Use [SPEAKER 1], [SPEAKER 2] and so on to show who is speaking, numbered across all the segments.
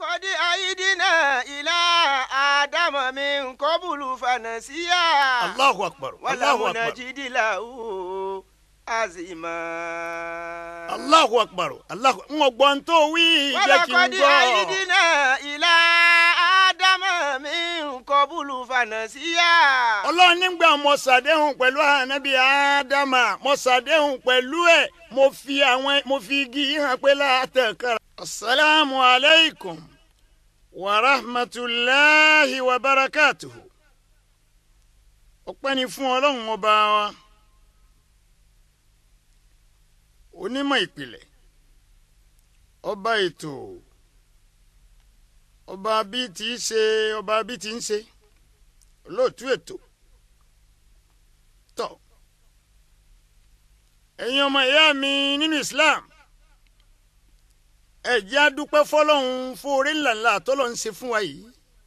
[SPEAKER 1] ولقد أهدنا إلى آدم من قبل فنسيا
[SPEAKER 2] allahu akbar allahu
[SPEAKER 1] ولم
[SPEAKER 2] akbar
[SPEAKER 1] نجد له عزما
[SPEAKER 2] allahu akbar allahu n ò gbọ́n tó wí jẹ́ kí n
[SPEAKER 1] ولقد
[SPEAKER 2] gbọ́.
[SPEAKER 1] أهدنا إلى آدم من قبل فنسيا
[SPEAKER 2] ọlọ́run nígbà mo ṣàdéhùn pẹ̀lú ànábì ádámà mo ṣàdéhùn pẹ̀lú ẹ̀ mo fi àwọn mo fi igi yìí hàn pé látẹ̀kára. asalaamu alaykum wa rahmatulahi wa barakatuhu. ọpẹ́ ni fún ọlọ́run ọba wa onímọ̀ ìpìlẹ̀ ọba ètò ọba bí ti í ṣe ọba bí ti ń ṣe olóòtú ètò tọ ẹ̀yin ọmọ ìyá mi nínú Islam ẹ jẹ́ á dúpẹ́ fọ́lọ́run fún oore ńláńlá tọ́lọ́ ń ṣe fún wa yìí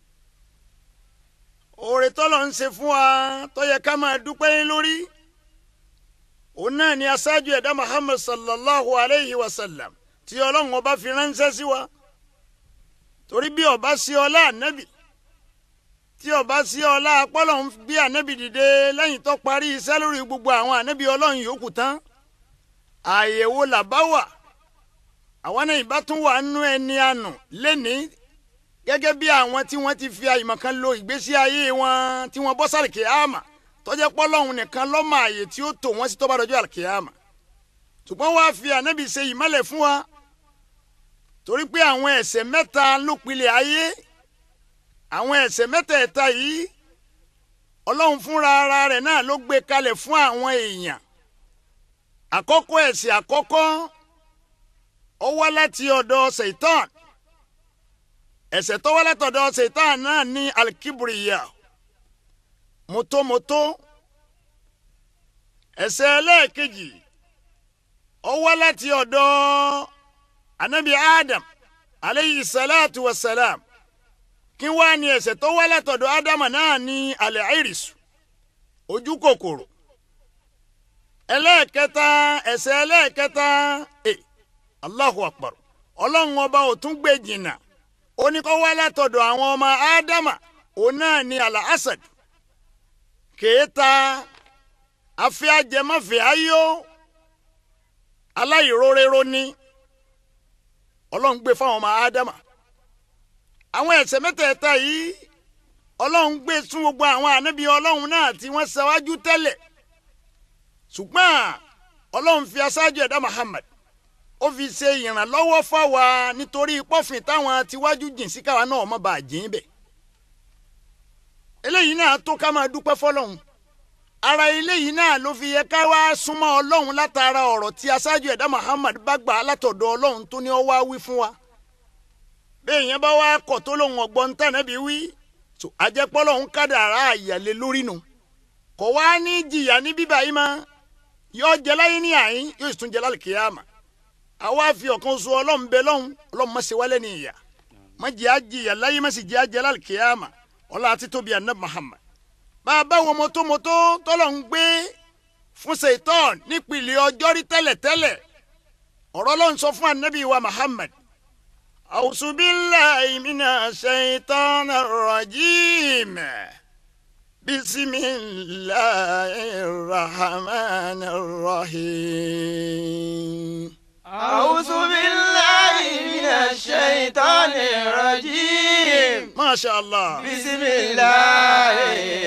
[SPEAKER 2] oore tọ́lọ́ ń ṣe fún wa tó yẹ ká máa dúpẹ́ lé lórí òun náà ni aṣáájú ẹ̀dá Muhammad sallallahu alayhi wa sallam tí ọlọ́run ọba fi ránṣẹ́ sí wa torí bí ọba sí ọlá ànábì tí ọba sí ọlá apọ́lọ̀ ń gbé ànábì dìde lẹ́yìn tó parí iṣẹ́ lórí gbogbo àwọn ànábì ọlọ́run yòókù tán àyẹ̀wò làbá wà àwọn náà ìbá tún wà nínú ẹni àná lẹ́nìí gẹ́gẹ́ bí àwọn tí wọ́n ti fi àyìmọ̀kan lo ìgbésí ayé wọn tí wọ́n bọ́ sálì kìáàmà tọ́jẹ́ pọ́lọ́hún nìkan lọ́mọ àyè tí ó tò wọ́n sí tó bá dọjọ́ àlùkìáàmà ṣùgbọ́n wàá fi ànábì ṣe ìmọ́lẹ̀ fún wa torí pé àwọn ẹ̀ṣẹ̀ mẹ́ta ló pilẹ̀ ayé àwọn ẹ̀ṣẹ̀ mẹ́tẹ̀ẹ̀ta yìí ọlọ́run fúnra ara rẹ̀ náà ló gbé kalẹ̀ fún àwọn èèyàn àkọ́kọ́ ẹ̀ṣẹ̀ àkọ́kọ́ ó wá láti ọ̀dọ̀ ṣèitán ẹ̀ṣẹ̀ tó wá látọ̀dọ̀ ṣèitán náà ní alkibriya mọ́tòmọ́tò ẹ̀ṣẹ̀ ẹlẹ́ẹ̀kejì ó wá láti ọ̀dọ̀ anabi adam aleyhi salatu wa salam kí wá ní ẹ̀ṣẹ̀ tó wá látọ̀dọ̀ ádámà náà ní alẹ́ àìrìsù ojú kòkòrò ẹlẹ́ẹ̀kẹta ẹ̀ṣẹ̀ ẹlẹ́ẹ̀kẹta ẹ allahu akbar ọlọ́run ọba ò tún gbé jìnnà ó ní kó wá látọ̀dọ̀ àwọn ọmọ ádámà òun náà ní alẹ́ asad kèéta afẹ́ ajẹmọ́fẹ́ ayó aláìróréró ní ọlọ́run gbé fáwọn ọmọ ádámà àwọn ẹ̀ṣẹ̀ mẹ́tẹ̀ẹ̀ta yìí ọlọ́run gbé sún gbogbo àwọn ànábì ọlọ́run náà tí wọ́n ṣáwájú tẹ́lẹ̀ ṣùgbọ́n ọlọ́run fi aṣáájú ẹ̀dá Muhammad ó fi ṣe ìrànlọ́wọ́ fáwa nítorí pọ́fìn táwọn tiwájú jìn sí káwa náà má bàa jìn bẹ̀ eléyìí náà tó ká máa dúpẹ́ fọlọ́run ara eléyìí náà ló fi yẹ ká wá súnmọ́ ọlọ́run látara ọ̀rọ̀ tí aṣáájú ẹ̀dá Muhammad bá gbà látọ̀dọ̀ ọlọ́run tó ní ó wá wí fún wa bẹ́ẹ̀ yẹn bá wá kọ̀ tó lóun ọ̀gbọ́n tànàbí wí tó ajẹ́pọ́lọ́ ń kádàrá àyàlẹ́ lórí nu kò wá ní jìyà ní bíbá yìí mọ́ yóò jẹ láyé ní àyín yóò sì tún jẹ lálẹ́ kíyàmà àwa fi ọ̀kan so ọlọ́run bẹ lọ́hùn ọlọ́run má ṣe wálé ní ìyà má jẹ́ àjìyà láyé má sì jẹ́ àjẹ lálẹ́ kíyàmà ọlá àti tóbi ànábì Muhammad bá a bá wọn mọ́tòmọ́tò tọ́lọ̀ ń gbé fún ṣèitán nípìnlẹ̀ ọjọ́ rí tẹ́lẹ̀tẹ́lẹ̀ ọ̀rọ̀ ló ń sọ fún ànábì wa Muhammad أعوذ بالله من الشيطان الرجيم بسم الله الرحمن الرحيم
[SPEAKER 1] أعوذ بالله من الشيطان الرجيم
[SPEAKER 2] ما شاء الله
[SPEAKER 1] بسم الله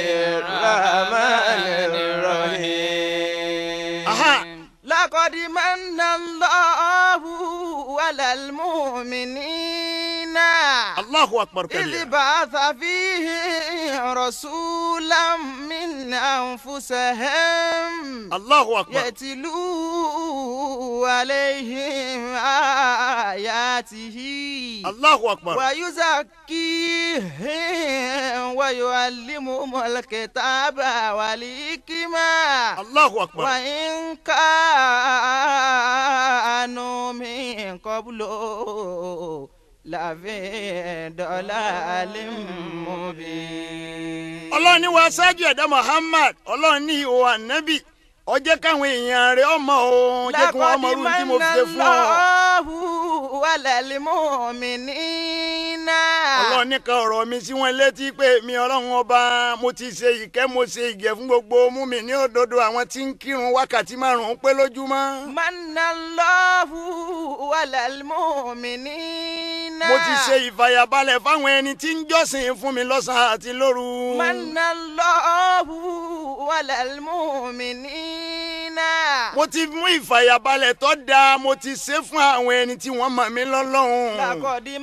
[SPEAKER 1] الرحمن الرحيم
[SPEAKER 2] أها
[SPEAKER 1] لقد من الله على المؤمنين
[SPEAKER 2] الله أكبر
[SPEAKER 1] إذ
[SPEAKER 2] كبيرا
[SPEAKER 1] بعث فيهم رسولا من أنفسهم
[SPEAKER 2] الله أكبر
[SPEAKER 1] يتلو عليهم آياته
[SPEAKER 2] الله أكبر
[SPEAKER 1] ويزكيهم ويعلمهم الكتاب والحكمة
[SPEAKER 2] الله أكبر
[SPEAKER 1] وإن كانوا من قبل لفي ضلال مبين
[SPEAKER 2] ọlọ́run ní wa ṣáájú ẹ̀dá Muhammad ọlọ́run ní ìhò ànábì ó jẹ́ káwọn èèyàn rẹ̀ ọmọ o jẹ́ kí wọ́n mọ irú tí mo fi ṣe fún ọ.
[SPEAKER 1] الله على المؤمنين
[SPEAKER 2] ọlọ́run nìkan ọ̀rọ̀ mi sí wọn létí pé mi ọlọ́run ọba mo ti ṣe ìkẹ́ mo ṣe ìgẹ̀ fún gbogbo mú mi ní òdodo àwọn tí ń kírun wákàtí márùn-ún pé lójúmọ́.
[SPEAKER 1] Manallahu alal mu'minina.
[SPEAKER 2] mo ti ṣe ìfàyàbalẹ̀ fáwọn ẹni tí ń jọ́sìn fún mi lọ́sàn-án àti lóru.
[SPEAKER 1] Manallahu alal mu'minina.
[SPEAKER 2] mo ti mú ìfàyàbalẹ̀ tó dáa mo ti ṣe fún àwọn ẹni tí wọ́n mọ̀ mí lọ́lọ́run.
[SPEAKER 1] Laqad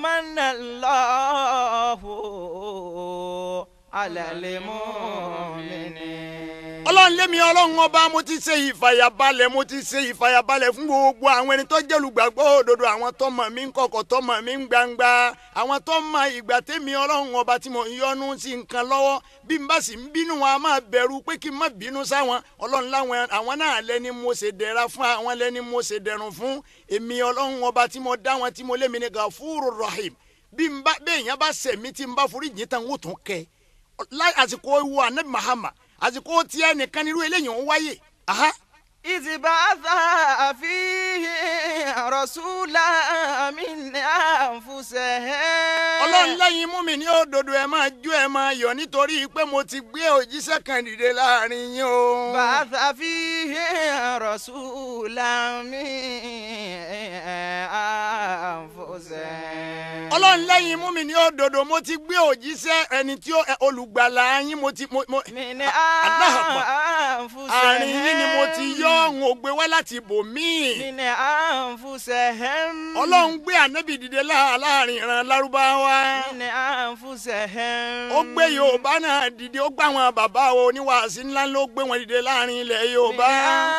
[SPEAKER 1] manallahu alal mu'minina.
[SPEAKER 2] ọlọ́run lémi ọlọ́run ọba mo ti ṣe ìfàyàbalẹ̀ mo ti ṣe ìfàyàbalẹ̀ fún gbogbo àwọn ẹni tó jẹ́ olùgbàgbọ́ òdodo àwọn tó mọ̀ mí ń kọ̀kọ̀ tó mọ̀ mí ń gbangba àwọn tó mọ ìgbà tẹ́mi ọlọ́run ọba tí mo ń yọnu sí nǹkan lọ́wọ́ bí n bá sì ń bínú wọn a máa bẹ̀rù pé kí n má bínú sáwọn ọlọ́run láwọn àwọn náà lẹ́ni mo ṣe dẹ̀ra fún àwọn lẹ́ni mo ṣe dẹ̀rùn fún èmi ọlọ́run ọba tí mo dá wọn tí mo lémi ní gàfúrò rahim bí n bá bẹ́ẹ̀ yẹn bá ṣẹ̀mí tí n bá forí jìn tán wò tún kẹ́ láì àsìkò ewu anabi mahama àsìkò tiẹ̀ nìkan nírú eléyìí ń wáyé aha
[SPEAKER 1] إذ بعث فيه رسولا من أنفسهم
[SPEAKER 2] ọlọ́run lẹ́yìn mú mi ní òdodo ẹ máa jó ẹ máa yọ̀ nítorí pé mo ti gbé òjíṣẹ́ kan dìde láàrin yín o.
[SPEAKER 1] بعث فيه رسولا من أنفسهم
[SPEAKER 2] ọlọ́run lẹ́yìn mú mi ní òdodo mo ti gbé òjíṣẹ́ ẹni tí ó ẹ, olùgbàlà yín mo ti mo mo
[SPEAKER 1] من
[SPEAKER 2] Allahu Akbar.
[SPEAKER 1] أنفسهم
[SPEAKER 2] àárín yín ni mo ti yọ ọ̀hún ògbé wá láti bòmíì.
[SPEAKER 1] من أنفسهم
[SPEAKER 2] ọlọ́run gbé ànábì dìde láà- láàrin ìran lárúbáwá.
[SPEAKER 1] من أنفسهم
[SPEAKER 2] ó gbé yorùbá náà dìde ó gbé àwọn bàbá wo oníwàásí ńlá ló gbé wọn dìde láàrin ilẹ̀ yorùbá.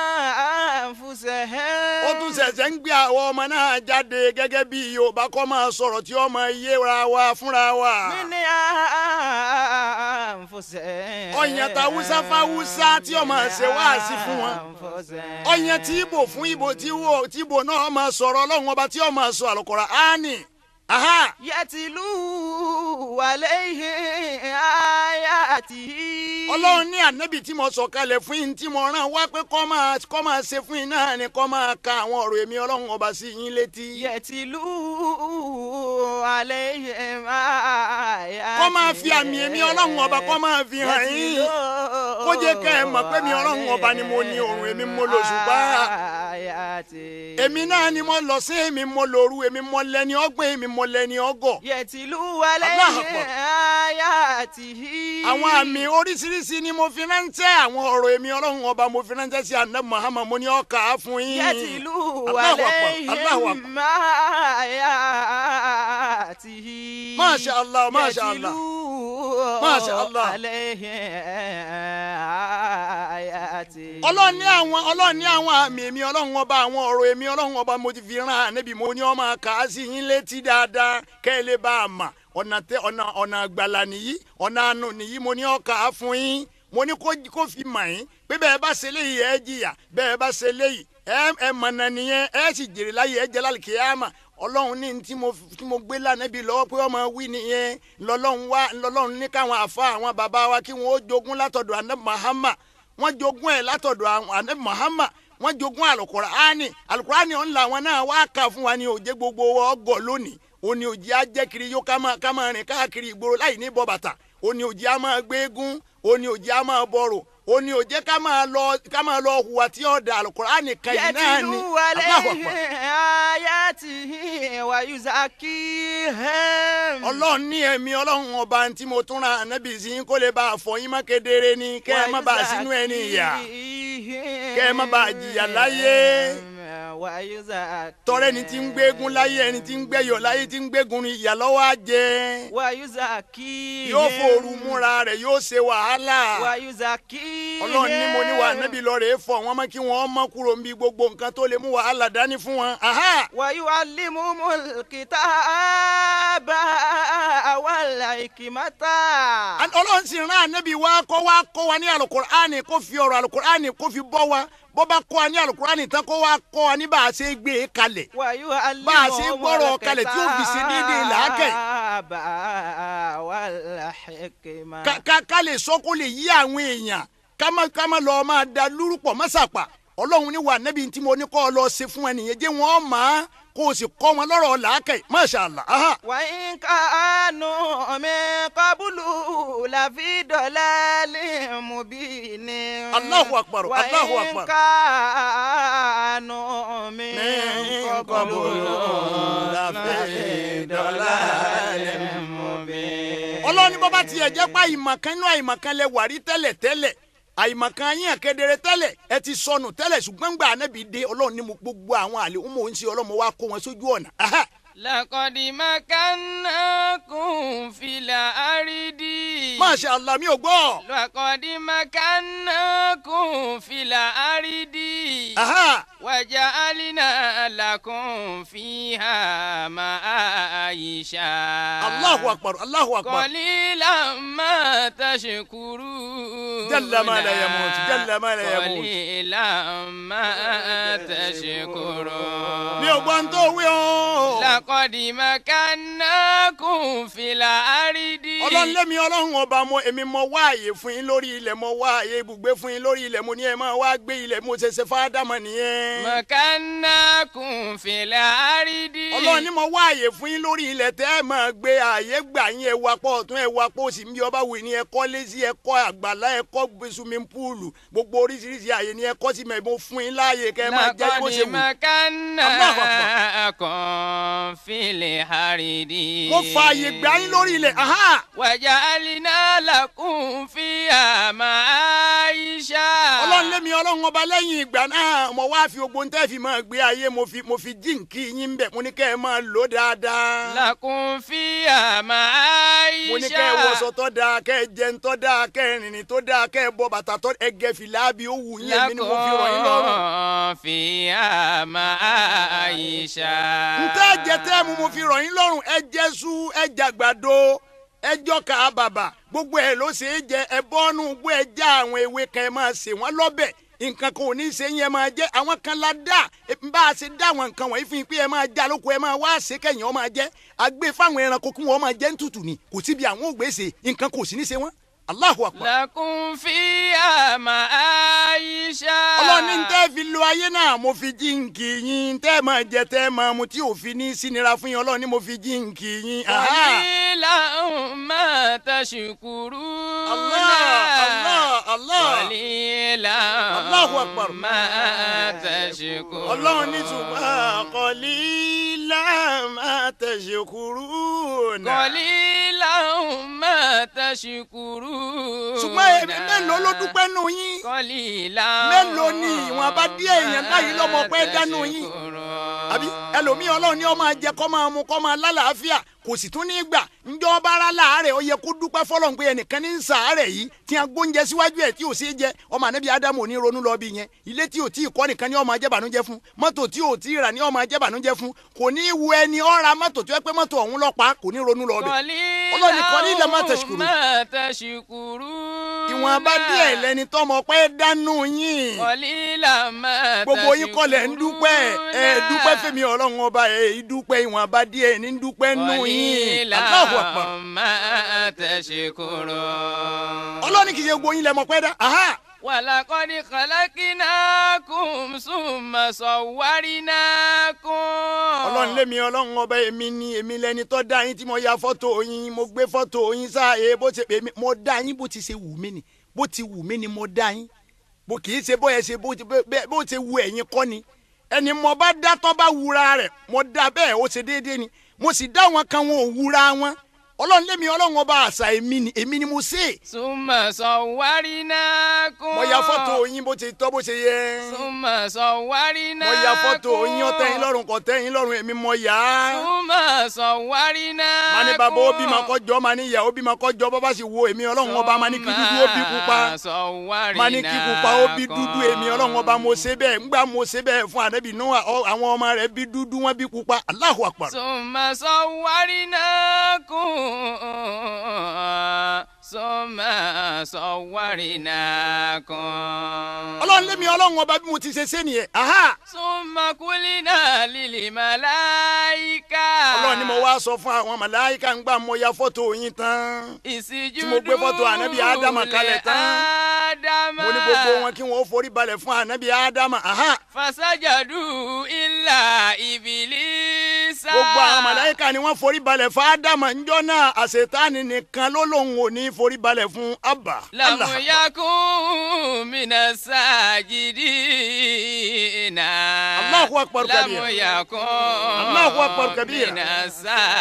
[SPEAKER 1] أنفسهم
[SPEAKER 2] ó tún ṣẹ̀ṣẹ̀ ń gbé àwọn ọmọ náà jáde gẹ́gẹ́ bí yorùbá kọ́ máa sọ̀rọ̀ tí ó máa yéra wa fúnra wa.
[SPEAKER 1] من أنفسهم
[SPEAKER 2] ọ̀yàn tàwùsá fáwùsá tí ó máa ṣe wáàsí fún wọn.
[SPEAKER 1] أنفسهم
[SPEAKER 2] ọ̀yàn tí ibo fún ibo tí wo tí ibo náà máa sọ̀rọ̀ ọlọ́run ọba tí ó máa sọ àlùkòrò áánì. aha
[SPEAKER 1] يتلو عليهم آياته
[SPEAKER 2] ọlọ́run ní ànábì tí mo sọ kalẹ̀ fún yín tí mo rán wá pé kọ́ máa kọ́ máa ṣe fún yín náà ni kọ́ máa ka àwọn ọ̀rọ̀ èmi ọlọ́run ọba sí yín létí.
[SPEAKER 1] يتلو عليهم آياته
[SPEAKER 2] kọ́ máa fi àmì èmi ọlọ́run ọba kọ́ máa fi hàn yín. kó jẹ́ kẹ́ ẹ mọ̀ pé mi ọlọ́run ọba ni mo ní òrùn èmi mo lò ṣùgbọ́n.
[SPEAKER 1] آياته
[SPEAKER 2] èmi náà ni mo lọ sí èmi mo lòru èmi mo lẹni ọgbọ́n èmi mo lẹni ọgọ̀.
[SPEAKER 1] يتلو
[SPEAKER 2] Allahu
[SPEAKER 1] عليهم
[SPEAKER 2] Akbar.
[SPEAKER 1] آياته
[SPEAKER 2] àwọn àmì oríṣiríṣi ni mo fi ránṣẹ́ àwọn ọ̀rọ̀ èmi ọlọ́run ọba mo fi ránṣẹ́ sí àná Muhammad mo ní ọkà á fún yín.
[SPEAKER 1] يتلو
[SPEAKER 2] Allahu Akbar, Allahu Akbar.
[SPEAKER 1] عليهم آياته
[SPEAKER 2] ما شاء الله، ما شاء الله.
[SPEAKER 1] يتلو
[SPEAKER 2] ما شاء الله.
[SPEAKER 1] عليهم آياته
[SPEAKER 2] ọlọ́run ní àwọn ọlọ́run ní àwọn àmì èmi ọlọ́run ọba àwọn ọ̀rọ̀ èmi ọlọ́run ọba mo ti fi rán ànábì mo ní ọmọ kà á sí yín létí dáadáa kẹ́ ẹ lè bá a mà ọ̀nà tẹ ọ̀nà ọ̀nà àgbàlà nìyí ọ̀nà àánú nìyí mo ní ọkà á fún yín mo ní kó kó fi mà yín pé bẹ́ẹ̀ bá ṣe léyìí ẹ jìyà bẹ́ẹ̀ bá ṣe léyìí ẹ ẹ mọ̀nà nìyẹn ẹ sì jèrè láyé ẹ jẹ́ lálùkìyámà ọlọ́run ní tí mo tí mo gbé lánàbí lọ́wọ́ pé ọmọ wí nìyẹn lọ́lọ́run wá lọ́lọ́run ní káwọn àfa àwọn bàbá wa kí wọ́n ó jogún látọ̀dọ̀ anabi Muhammad wọ́n jogún ẹ̀ látọ̀dọ̀ àwọn anabi Muhammad wọ́n jogún alukur'ani alukur'ani ọ̀hún làwọn náà wá kà fún wa ní òjé gbogbo ọgọ̀ lónìí òní òjì ajẹ́kiri yóò ká máa ká máa rìn káàkiri ìgboro láì ní bọ́ bàtà òní òjì á máa gbé eégún òní òjì á máa bọ̀rọ̀ òní òjì ká máa lọ ká máa lọ hùwà tí ọ̀dà alukur'ani kan yìí náà ni
[SPEAKER 1] يتلو
[SPEAKER 2] Allahu
[SPEAKER 1] عليهم
[SPEAKER 2] Akbar.
[SPEAKER 1] آياته ويزكيهم
[SPEAKER 2] ọlọ́run ní ẹ̀mí ọlọ́run ọba tí mo tún ra ànábì sí kó lè bá a fọ yín má kedere ni kẹ́ ẹ má bàa sínú ẹni ìyà kẹ́ ẹ má bàa jìyà láyé. tọrẹ ni ti ń gbégun láyé ẹni tí ń gbẹyọ láyé tí ń gbégun ni ìyà lọ́wọ́ á jẹ
[SPEAKER 1] ويزكيهم
[SPEAKER 2] yóò fòrú múra rẹ̀ yóò ṣe wàhálà
[SPEAKER 1] ويزكيهم
[SPEAKER 2] ọlọ́run ní mo ní wà nábì lọ́ọ̀rẹ́ fọ wọn mọ́ kí wọ́n mọ́ kúrò níbi gbogbo nǹkan tó lè mú wàhálà dání fún wọn. Aha!
[SPEAKER 1] ويعلمهم الكتاب والحكمة
[SPEAKER 2] ọlọ́run sì rán ànábì wa kọ́ wa kọ́ wa ní alukur'ani kó fi ọ̀rọ̀ alukur'ani kó fi bọ́ wa bó bá kọ́ wa ní alukur'ani tán kó wa kọ́ wa ní bá a ṣe gbé e kalẹ̀.
[SPEAKER 1] ويعلمهم
[SPEAKER 2] Bá a ṣe gbọ́rọ̀ kalẹ̀ tí ó fi ṣe déédéé làákàyè.
[SPEAKER 1] الكتاب والحكمة
[SPEAKER 2] ká ká ká lè sọ kó lè yí àwọn èèyàn ká má ká má lọ máa da lúrúpọ̀ mọ́sàpà ọlọ́run ní wà nẹ́bí tí mo ní kọ́ ọ lọ ṣe fún ẹ nìyẹn jẹ́ wọ́n mọ̀ á kó o sì kọ́ wọn lọ́rọ̀ làákẹ́ masha Allah aha.
[SPEAKER 1] وإن كانوا من قبل لفي ضلال مبين
[SPEAKER 2] الله أكبر، الله
[SPEAKER 1] وإن
[SPEAKER 2] أكبر.
[SPEAKER 1] كانوا من
[SPEAKER 2] من
[SPEAKER 1] قبل
[SPEAKER 2] قبل
[SPEAKER 1] لفي ضلال مبين
[SPEAKER 2] ọlọ́run ní bọ́bá tiẹ̀ jẹ́ pé àìmọ̀kan inú àìmọ̀kan lẹ wà rí tẹ́lẹ̀ tẹ́lẹ̀ àìmọ̀kan yín àkedere tẹ́lẹ̀ ẹ ti sọnù tẹ́lẹ̀ ṣùgbọ́n gbà ànábì dé ọlọ́run ní mo gbogbo àwọn àlè ń mò ń ṣe ọlọ́run mo wá kó wọn sójú ọ̀nà. aha.
[SPEAKER 3] لقد مكناكم في الأرض
[SPEAKER 2] masha Allah mi ò gbọ́.
[SPEAKER 3] لقد مكناكم في الأرض
[SPEAKER 2] aha.
[SPEAKER 3] وجعلنا لكم فيها معايش
[SPEAKER 2] Allahu akbar Allahu akbar.
[SPEAKER 3] قليلا ما تشكرون
[SPEAKER 2] جل ما لا يموت، جل ما لا يموت.
[SPEAKER 3] قليلا ما تشكرون
[SPEAKER 2] mi ò gbọ́ ń tó wí o.
[SPEAKER 3] لقد مكناكم في الأرض
[SPEAKER 2] ọlọ́run lémi ọlọ́run ọba mo èmi mo wá àyè fún yín lórí ilẹ̀ mo wá àyè ibùgbé fún yín lórí ilẹ̀ mo ní ẹ máa wá gbé ilẹ̀ mo ṣe ṣe fáádámọ̀ nìyẹn.
[SPEAKER 3] مكناكم في الأرض
[SPEAKER 2] ọlọ́run ní mo wá àyè fún yín lórí ilẹ̀ tẹ́ ẹ máa gbé àyè gbà yín ẹ wá pọ̀ ọ̀tún ẹ wá pọ̀ òsì bí ọba wù ní ẹ kọ́ lézí ẹ kọ́ àgbàlá ẹ kọ́ swimming pool gbogbo oríṣiríṣi àyè ni ẹ kọ́ sí mẹ́ mo fún yín láàyè kẹ́ ẹ máa jẹ́ bó ṣe
[SPEAKER 3] لقد
[SPEAKER 2] wù.
[SPEAKER 3] مكناكم في الأرض
[SPEAKER 2] mo fa àyè gbà yín lórí ilẹ̀ aha
[SPEAKER 3] وجعلنا لكم فيها معايش
[SPEAKER 2] ọlọ́run lémi ọlọ́run ọba lẹ́yìn ìgbà náà mo wá fi gbogbo ń tẹ́ fi máa gbé ayé mo fi mo fi jíǹkì yín bẹ̀ mo ní kẹ́ ẹ máa lò dáadáa.
[SPEAKER 3] لكم فيها معايش
[SPEAKER 2] mo ní kẹ́ ẹ wọṣọ tó dáa kẹ́ ẹ jẹun tó dáa kẹ́ ẹ rìnrìn tó dáa kẹ́ ẹ bọ bàtà tó ẹ gẹ fìlà bí ó wù yín èmi ni mo fi rọ̀ yín lọ́rùn.
[SPEAKER 3] لكم فيها معايش
[SPEAKER 2] ntẹ́ jẹ tẹ́ mu mo fi rọ̀ yín lọ́rùn ẹ jẹ sú ẹ jàgbàdo ẹ jọkà bàbà gbogbo ẹ ló ṣe é jẹ ẹ bọ́nú gbọ́ ẹ já àwọn ewé kan ẹ máa sè wọ́n lọ́bẹ̀ nǹkan kan ò ní í ṣe yín ẹ máa jẹ àwọn kan la dá ẹ bá a ṣe dá àwọn nǹkan wọ̀nyí fún yín pé ẹ máa já lóko ẹ máa wá ṣe kẹ́yìn ọ máa jẹ àgbẹ̀ fáwọn ẹranko kí wọ́n máa jẹ ń tutù ni kò síbi àwọn ògbésè nǹkan kò sí ní ṣe wọ́n Allahu Akbar.
[SPEAKER 3] لكم فيها معايش
[SPEAKER 2] ọlọ́ni ń tẹ́ fi lo ayé náà mo fi jíǹkì yín tẹ́ máa jẹ tẹ́ máa mu tí òfin ní sínira fún yín ọlọ́ni mo fi jíǹkì yín. Aha.
[SPEAKER 3] قليلا ما تشكرون
[SPEAKER 2] Allah Allah Allah
[SPEAKER 3] قليلا
[SPEAKER 2] Allahu Akbar.
[SPEAKER 3] ما تشكرون
[SPEAKER 2] ọlọ́run ní ṣùgbọ́n qalila ma tashkurun.
[SPEAKER 3] قليلا ما تشكرون
[SPEAKER 2] ṣùgbọ́n èmi mélòó ló dúpẹ́ nù yín.
[SPEAKER 3] قليلا
[SPEAKER 2] Mélòó ni ìwọ̀n bá díẹ̀ èèyàn báyìí lọ́mọ pé dánú yín?
[SPEAKER 3] تشكرون.
[SPEAKER 2] àbí ẹlòmíì ọlọ́run ní ó máa jẹ kó máa mu kó máa lálàáfíà kò sì tún ní gbà ńjọ́ bára láàárẹ̀ ó yẹ kó dúpẹ́ fọlọ́n pé ẹnìkan ní ń sàárẹ̀ yìí tí a gbóúnjẹ síwájú ẹ̀ tí ò sí jẹ ọmọ ànábì ádámù ò ní ronú lọ bí yẹn ilé tí ò tí ì kọ́ nìkan ní ó máa jẹ́ bànújẹ́ fún mọ́tò tí ò tí ì rà ní ó máa jẹ́ bànújẹ́ fún kò ní í wu ẹni ó ra mọ́tò tó yẹ pé mọ́tò ọ̀hún lọ pa kò ní ronú lọ bẹ̀ Ọlọ́run ní qalilan ma tashkurun.
[SPEAKER 3] ما تشكرون
[SPEAKER 2] ìwọ̀n bá díẹ̀ lẹni tọmọ pé dánú yín
[SPEAKER 3] قليلا ما
[SPEAKER 2] gbogbo yín kọ́ lẹ̀ ń dúpẹ́ ẹ dúpẹ́ fẹ́mi ọlọ́run ọba ẹ dúpẹ́ ìwọ̀n bá díẹ̀ ní dúpẹ́ nù yín Allahu Akbar.
[SPEAKER 3] قليلا ما تشكرون
[SPEAKER 2] ọlọ́ni kì í ṣe gbogbo yín lẹ́mọ̀ pẹ́ dá aha
[SPEAKER 3] ولقد خلقناكم ثم صورناكم
[SPEAKER 2] ọlọ́run lémi ọlọ́run ọba èmi ni èmi lẹni tó dá yín tí mo ya fọ́tò yín mo gbé fọ́tò yín sáàyè bó ti èmi mo dá yín bó ti ṣe wù mí ni bó ti wù mí ni mo dá yín bó kì í ṣe bóyá ṣe bó ti bẹ́ẹ̀ bó ti wù ẹ̀yin kọ́ ni ẹni mo bá dá tó bá wura rẹ̀ mo dá bẹ́ẹ̀ ó ṣe déédéé ni mo sì dá wọn kan wọn ò wura wọn ọlọ́run lémi ọlọ́run ọba àṣà èmi ni èmi ni mo ṣe é
[SPEAKER 3] ثم صورناكم
[SPEAKER 2] mo ya fọ́tò yín bó ti tọ́ bó ṣe yẹ
[SPEAKER 3] ثم صورناكم
[SPEAKER 2] mo ya fọ́tò yín ó tẹ́ yín lọ́rùn kò tẹ́ yín lọ́rùn èmi mo yà á.
[SPEAKER 3] ثم صورناكم
[SPEAKER 2] ma ní bàbá ó bímọ kọjọ ma ní ìyá ó bímọ kọjọ bó bá sì wo èmi ọlọ́run ọba ma ní kí dúdú ó bí pupa ma ní kí pupa ó bí dúdú èmi ọlọ́run ọba mo ṣe bẹ́ẹ̀ ńgbà mo ṣe bẹ́ẹ̀ fún ànábì Nóà ọ- àwọn ọmọ rẹ̀ bí dúdú wọn bí pupa Allahu Akbar.
[SPEAKER 3] ثم صورناكم ثم صورناكم
[SPEAKER 2] ọlọ́run lémi ọlọ́run ọba bí mo ti ṣe ṣe nìyẹn aha
[SPEAKER 3] ثم قلنا للملائكة
[SPEAKER 2] ọlọ́run ni mo wá sọ fún àwọn màláìka ńgbà mo ya fọ́tò yín tán
[SPEAKER 3] ìsìjú
[SPEAKER 2] mo gbé fọ́tò ànábì Ádámà kalẹ̀ tán.
[SPEAKER 3] ádámà.
[SPEAKER 2] mo ní gbogbo wọn kí wọn ó forí balẹ̀ fún anabi ádámà aha
[SPEAKER 3] fasajadu illa ibilisa.
[SPEAKER 2] gbogbo àwọn màláíkà ni wọ́n forí balẹ̀ fún ádámà ńjọ́ náà àṣetáni nìkan ló lóun ò ní forí balẹ̀ fún abba
[SPEAKER 3] lamu
[SPEAKER 2] Allah.
[SPEAKER 3] yakun mina sajidina.
[SPEAKER 2] Allahu akbar kabira.
[SPEAKER 3] lamu yakun
[SPEAKER 2] Allahu akbar kabira.
[SPEAKER 3] mina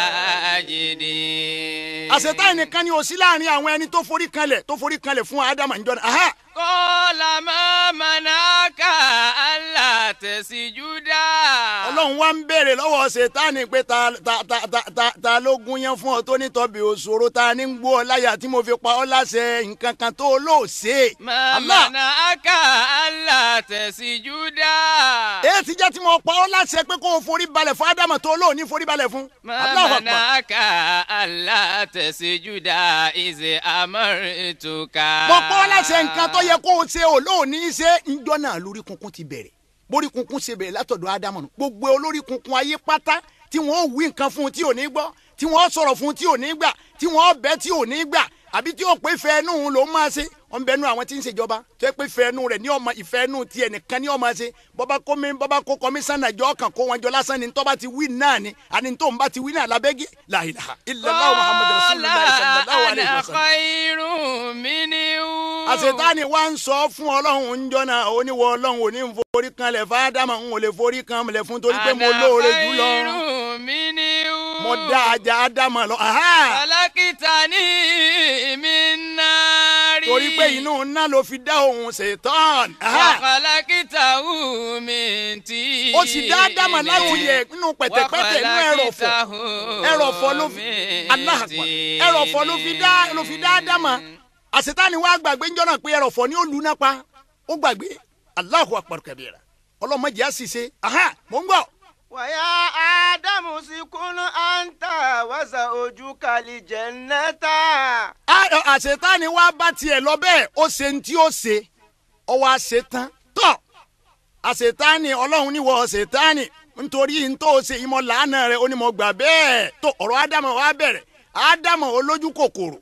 [SPEAKER 3] sajidina.
[SPEAKER 2] àṣetáni nìkan ni ò sí láàrin àwọn ẹni tó forí kanlẹ̀ tó forí kanlẹ̀ fún ádámà ńjọ́ náà aha
[SPEAKER 3] kọ́lá máa manaka Allah tẹ̀síjúdá.
[SPEAKER 2] ọlọ́run wá ń béèrè lọ́wọ́ ṣètánì pé ta ta ta ta ta ta ló gún yẹn fún ọ tó nítọ́bi òṣòro ta ní ń gbó ọ láyà tí mo fi pa ọ́ láṣẹ nǹkan kan tó lò ṣe.
[SPEAKER 3] máa
[SPEAKER 2] Allah
[SPEAKER 3] manaka Allah tẹ̀síjúdá.
[SPEAKER 2] èyí ti jẹ́ tí mo pa ọ́ láṣẹ pé kó o forí balẹ̀ fún ádámà tó lò ní forí balẹ̀ fún.
[SPEAKER 3] máa
[SPEAKER 2] Allahu Akbar.
[SPEAKER 3] manaka Allah tẹ̀síjúdá ìṣe amárìtùkà.
[SPEAKER 2] mo pa ọ́ láṣẹ nǹkan tó yẹ kó o ṣe ò lóòní ṣe ńjọ́ náà lórí kunkun ti bẹ̀rẹ̀ borí kunkun ṣe bẹ̀rẹ̀ látọ̀dọ̀ ádámà nù gbogbo olórí kunkun ayé pátá tí wọ́n wí nǹkan fún un tí ò ní gbọ́ tí wọ́n sọ̀rọ̀ fún un tí ò ní gbà tí wọ́n bẹ́ tí ò ní gbà àbí tí ó pé fẹ́ inú òun ló máa ṣe wọn bẹ nu àwọn tí ń ṣèjọba tó yẹ pé fẹ́ inú rẹ̀ ní ọmọ ìfẹ́ inú tiẹ̀ nìkan ní ọmọ ṣe bọ́bá kó mi bọ́bá kó kọmíṣánná jọ kàn kó wọn jọ lásán ni tọ́ba ti wí náà ni àní tó ń bá ti wí náà lábẹ́gí la ilaha illallah muhammadu rasulillah sallallahu alayhi wa sallam
[SPEAKER 3] khairun minhu.
[SPEAKER 2] àṣetáni wa ń sọ fún ọlọ́run ń jọ́nà oníwọ̀ ọlọ́run ò ní ń forí kanlẹ̀ fáádámà ń ò lè forí kanlẹ̀ fún torí pé mo lóore jù lọ
[SPEAKER 3] Ana khairun minhu.
[SPEAKER 2] mo dá ajá ádámà lọ aha
[SPEAKER 3] Khalaqtani min nari.
[SPEAKER 2] torí pé inú ńlá ló fi dá òun ṣètọ́n
[SPEAKER 3] Wa
[SPEAKER 2] aha
[SPEAKER 3] khalaqtahu min tin.
[SPEAKER 2] ó sì dá ádámà láti yẹ nínú pẹ̀tẹ̀pẹ̀tẹ̀ inú ẹrọ̀fọ̀ ẹrọ̀fọ̀ ló fi Allahu Akbar ẹrọ̀fọ̀ ló fi dá ló fi dá ádámà àṣetáni wa gbàgbé ńjọ́ náà pé ẹrọ̀fọ̀ ni ó lù náà pa ó gbàgbé Allahu Akbar kabira ọlọ́mọdé á sì ṣe aha mò ń gbọ́.
[SPEAKER 1] ويا آدم اسكن أنت وزوجك الجنة
[SPEAKER 2] Á- àṣetáni wa bá tiẹ̀ lọ bẹ́ẹ̀ ó ṣe ní tí ó ṣe ọ wá ṣe tán tọ́ àṣetáni ọlọ́run níwọ̀ ṣetáni nítorí n tó ṣe ìmọ̀ làánà rẹ̀ ó ní mo gbà bẹ́ẹ̀ tó ọ̀rọ̀ ádámọ̀ wa bẹ̀rẹ̀ ádámọ̀ olójú kòkòrò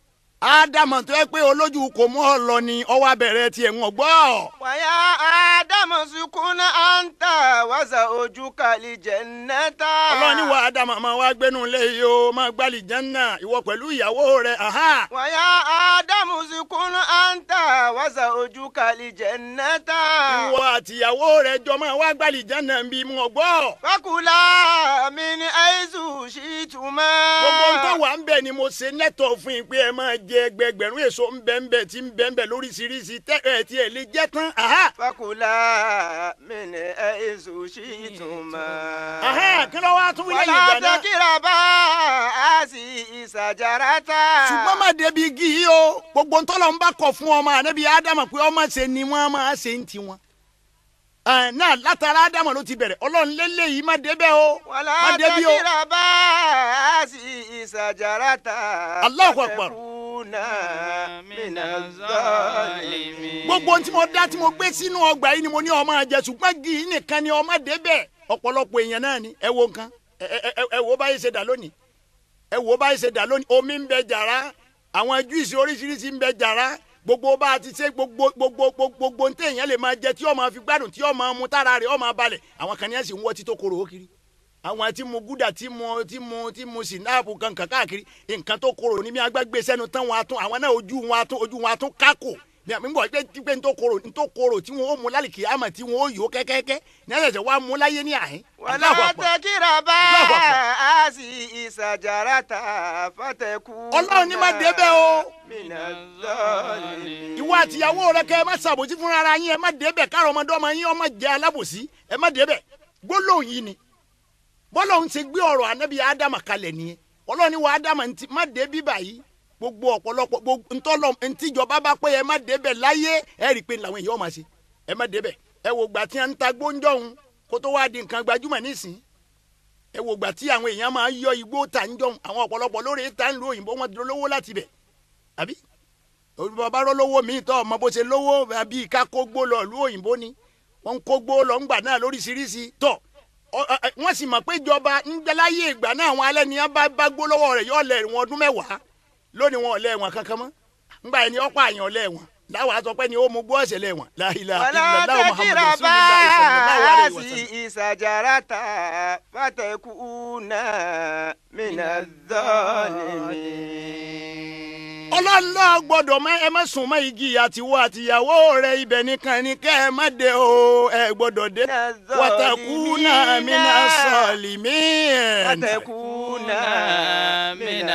[SPEAKER 2] ádámọ̀ tó yẹ pé olójú kò mú ọ lọ ni ọwọ́ abẹ̀rẹ̀ tiẹ̀ ń gbọ́.
[SPEAKER 1] ويا آدم اسكن أنت وزوجك الجنة
[SPEAKER 2] ọlọ́run ní wa ádámọ̀ máa wá gbénu lé yìí o máa gbálì jẹ́nà ìwọ pẹ̀lú ìyàwó rẹ̀ aha.
[SPEAKER 1] ويا آدم اسكن أنت وزوجك الجنة
[SPEAKER 2] ìwọ àtìyàwó rẹ̀ jọ máa wá gbálì jẹ́nà bí mo gbọ́.
[SPEAKER 1] فكلا من حيث شئتما
[SPEAKER 2] gbogbo ń tó wà ń bẹ̀ ni mo ṣe nẹ́tọ̀ fún yín pé ẹ máa jẹ ẹgbẹgbẹ̀rún èso ń bẹ ń bẹ tí ń bẹ ń bẹ lóríṣiríṣi tẹ́ ẹ tí ẹ lè jẹ́ tán. aha.
[SPEAKER 1] فكلا من حيث شئتما
[SPEAKER 2] aha kí ló wá tún wí lẹ́yìn
[SPEAKER 1] ولا
[SPEAKER 2] ìgbà náà.
[SPEAKER 1] تقربا هذه الشجرة
[SPEAKER 2] ṣùgbọ́n má débi igi yìí o gbogbo ntọ́lọ̀ ń bá kọ̀ fún ọmọ ànábi ádámà pé ọmọ ṣe ni wọ́n máa ṣe ń tiwọn. ẹ̀ náà látara ádámà ló ti bẹ̀rẹ̀ ọlọ́run lélẹ́yìí má débẹ̀ o
[SPEAKER 1] ولا
[SPEAKER 2] má débi o.
[SPEAKER 1] تقربا هذه الشجرة
[SPEAKER 2] الله أكبر.
[SPEAKER 1] فتكونا من الظالمين
[SPEAKER 2] gbogbo ohun tí mo dá tí mo gbé sínú ọgbà yìí ni mo ní ọmọ àjẹ ṣùgbọ́n igi yìí nìkan ni ọmọ débẹ̀ ọ̀pọ̀lọpọ̀ èèyàn náà ni ẹ wo nǹkan ẹ ẹ ẹ ẹ wo báyìí ṣe dà lónìí ẹ wo báyìí ṣe dà lónìí omi ń bẹ jàrá àwọn júìsì oríṣiríṣi ń bẹ jàrá gbogbo bá a ti ṣe gbogbo gbogbo gbogbo gbogbo ní téèyàn lè máa jẹ tí ó máa fi gbádùn tí ó máa mu tára rẹ̀ ó máa balẹ̀ àwọn kan ní ẹ̀ sì ń wọ́ tító koro ó kiri àwọn tí mu gúdà tí mu tí mu tí mu sinapu kankan káàkiri nǹkan tó korò ní bí agbágbé sẹ́nu tán wọn atún àwọn náà ojú wọn atún ojú wọn atún kákò ní àmì bọ̀ pé pé n tó korò n tó korò tí wọn ó mu lálìkì àmọ̀ tí wọn ó yó kẹ́kẹ́kẹ́ ní ẹ̀sẹ̀ wa mu láyé ní àhín. Allahu
[SPEAKER 1] ولا
[SPEAKER 2] Akbar.
[SPEAKER 1] تقربا
[SPEAKER 2] الله أكبر.
[SPEAKER 1] هذه الشجرة فتكونا
[SPEAKER 2] Ọlọ́run ní má débẹ̀ o.
[SPEAKER 1] من الظالمين
[SPEAKER 2] ìwọ àtìyàwó rẹ kẹ ẹ má ṣàbòsí fúnra ara yín ẹ má débẹ̀ káàrọ̀ ọmọdé ọmọ yín ọmọ jẹ alábòsí ẹ má débẹ̀ gbólóhùn yìí ni bọ́lọ́hún ṣe gbé ọ̀rọ̀ ànábì ádámà kalẹ̀ nìyẹn ọlọ́run ní wa ádámà ntí má dé bíbà yìí gbogbo ọ̀pọ̀lọpọ̀ gbogbo ntọ́lọ́ ntíjọba bá pé ẹ má débẹ̀ láyé ẹ rí i pé làwọn èèyàn máa ṣe ẹ má débẹ̀ ẹ wò gbà tí a ń ta gbóńjọ́hún kó tó wá di nǹkan gbajúmọ̀ nísìn ẹ wò gbà tí àwọn èèyàn máa yọ igbó ta ń jọ̀hún àwọn ọ̀pọ̀lọpọ̀ lórí ta ń lo òyìnbó wọn dolówó láti bẹ̀ àbí bàbá rọ lówó mi tọ́ ọmọ bó ṣe lówó àbí ká kó gbó lọ ìlú òyìnbó ni wọ́n ń kó gbó lọ ńgbà náà lóríṣiríṣi tọ́ ọ- ọ- ọ- wọ́n sì mọ̀ pé ìjọba ńgbẹ́láyé ìgbà náà àwọn alẹ́ nìyẹn bá bá gbó lọ́wọ́ rẹ̀ yọ lẹ̀ wọn ọdún mẹ́wàá lónìí wọn ò lẹ̀ wọn kankan mọ́ ńgbà yẹn ni ọ̀pọ̀ àyàn lẹ̀ wọn láwọn àtọpẹ́ ni ó mú gbọ́ ẹ̀sẹ̀ lẹ́wọ̀n la ilaha
[SPEAKER 1] ولا
[SPEAKER 2] illallah muhammadu
[SPEAKER 1] تقربا
[SPEAKER 2] rasulillah sallallahu alayhi wa sallam.
[SPEAKER 1] هذه شجرة فتكونا من الظالمين
[SPEAKER 2] ọlọ́lọ́ gbọ́dọ̀ má ẹ má sùn mọ́ igi àtiwọ́ àtìyàwó rẹ̀ ibẹ̀ nìkan ni kẹ́ ẹ má dé o ẹ gbọ́dọ̀ dé. wàtàkùnà mina sọ̀lìmíìn.
[SPEAKER 1] فتكونا
[SPEAKER 3] من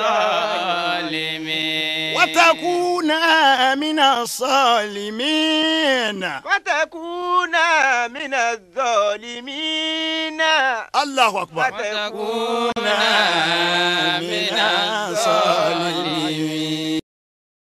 [SPEAKER 3] الظالمين
[SPEAKER 2] wàtàkùnà mina sọ̀lìmíìn.
[SPEAKER 1] فتكونا من الظالمين
[SPEAKER 2] allahu akbar.
[SPEAKER 3] وتكون من الظالمين